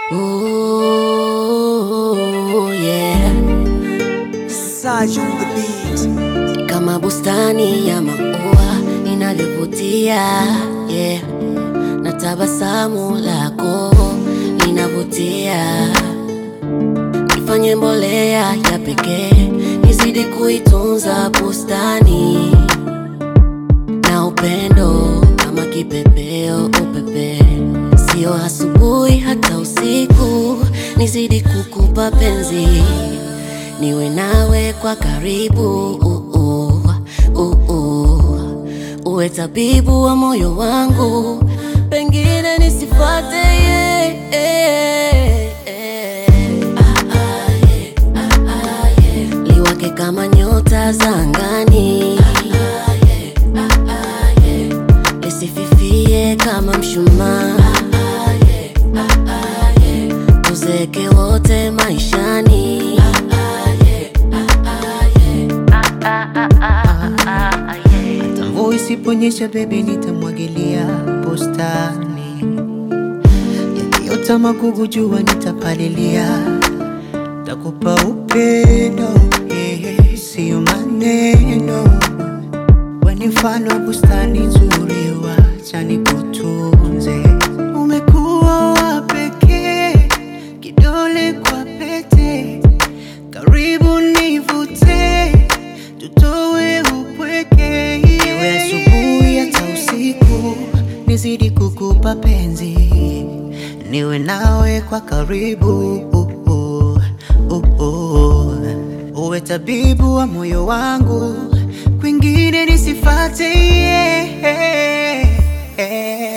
Ooh, yeah. Saj on the beat. Kama bustani ya maua inavyovutia yeah. Na tabasamu lako linavutia, nifanye mbolea ya pekee, nizidi kuitunza bustani na upendo kama kipepeo upepe, sio asubuhi hata usiku, nizidi kukupa penzi, niwe nawe kwa karibu uh, uh, uh, uh. uwe tabibu wa moyo wangu, pengine nisifate yeah, yeah, yeah. Ah, ah, yeah, ah, ah, yeah. liwake kama nyota za angani lisififie kama mshumaa tuzeke wote maishani Mvua isiponyesha bebe, nitamwagilia bustani. Yakiota magugu, jua nitapalilia. Takupa upendo, eh, sio maneno. We ni mfano wa bustani nzuri, wacha nikutunze. Umekuwa wa pekee, kidole kwa pete, karibu nivute, tutowe upweke. Iwe asubuhi hata usiku, nizidi kukupa penzi, niwe nawe kwa karibu uh, uh, uh, uh. Uwe tabibu wa moyo wangu, kwingine nisifate yeah, yeah.